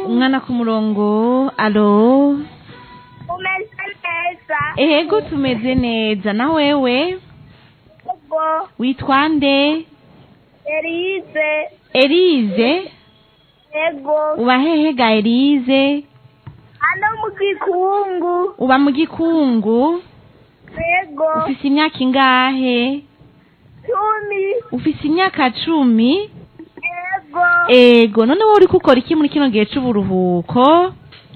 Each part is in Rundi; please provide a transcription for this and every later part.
umwana ku murongo alo umeze neza ego tumeze neza na wewe ubwo witwa nde erize elize ego uba hehe ga elize hano mu gikungu uba mu gikungu ego ufise imyaka ingahe cumi ufise imyaka cumi ego ego none wowe uriko ukora iki muri kino gihe c'uburuhuko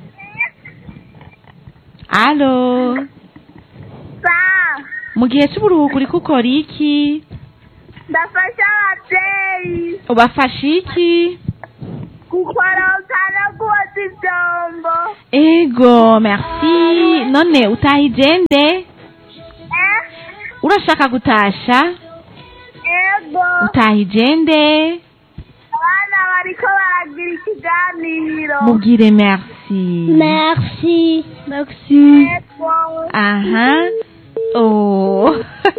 alo sa mu gihe c'uburuhuko uriko ukora iki ndafasha ababyeyi ubafasha iki gukoroka no koza ibyombo ego merci none utahije nde eh urashaka gutasha ego utahije nde abana bariko baragira ikiganiro mubwire merci merci merci ego aha oh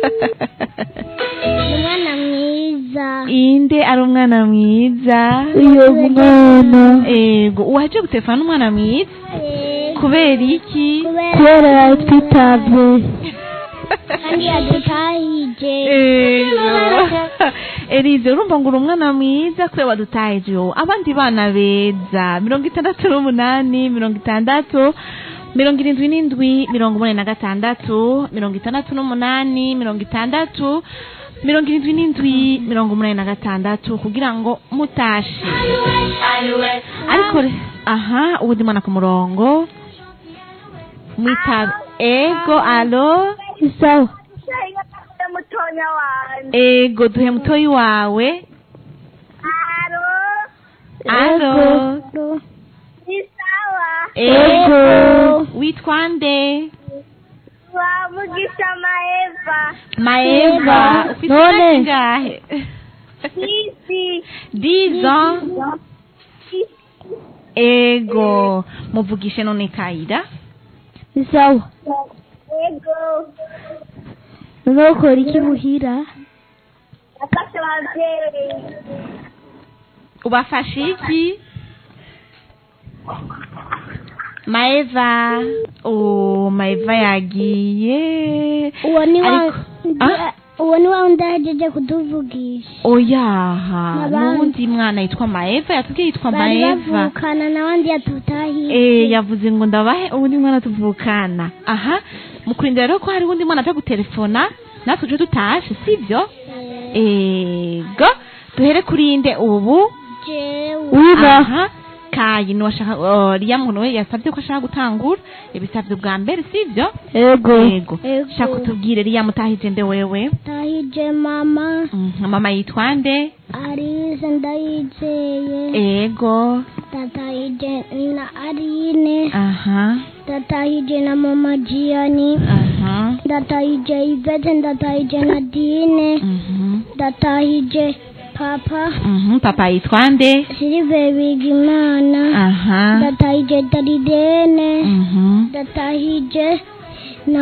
umwana mwiza inde ari umwana mwiza uyu mwana ego uwaje gutelefona n'umwana mwiza kubera iki kubera yatwitabye kandi yadutahije ego elize urumva ngo uri umwana mwiza kubera wadutahije wowe abandi bana beza mirongo itandatu n'umunani mirongo itandatu mirongo irindwi n'indwi mirongo umunani na gatandatu mirongo itandatu n'umunani mirongo itandatu mirongo irindwi n'indwi mirongo umunani na gatandatu kugira ngo mutashe ariko re- aha ubundi mwana ku murongo mwita ego alo sawa mutonya wanjye ego duhe mutoyi wawe aro alo ni sawa ego witwa nde wamugisha maeva maeva ufite imyaka ingahe isi dizo ego muvugishe none kayira ni sawa ego nukora iki muhira nafashe ababyeyi ubafashe iki maeva oh maeva yagiye uwo ni wa Ariko- Ah? uwo ni wa wundi ahejeje kutuvugisha oyaha N'abandi. n'uwundi mwana yitwa maeva yatubwiye yitwa bari maeva bavukana n'abandi yatutahiye Eh, yavuze ngo ndabahe ubundi mwana tuvukana aha mukurindira rero ko hari uwundi mwana aje gutelefona natwe tuje tutashe sibyo ego duhere kuri nde ubu jewe aha kayi niwashaka oh, riya muntu we yasabye ko ashaka gutangura ibisabye bwa mbere sibyo ego ego shaka utubwire riya mutahije nde wewe tahije mama Mhm, mama yitwa nde arize ndayizeye ego tatahije na arine aha ndatahije na mama jiyani aha ndatahije ivete ndatahije na dine mhm ndatahije papa mhm papa yitwa nde silive bigimana aha ndatahije daridene mhm ndatahije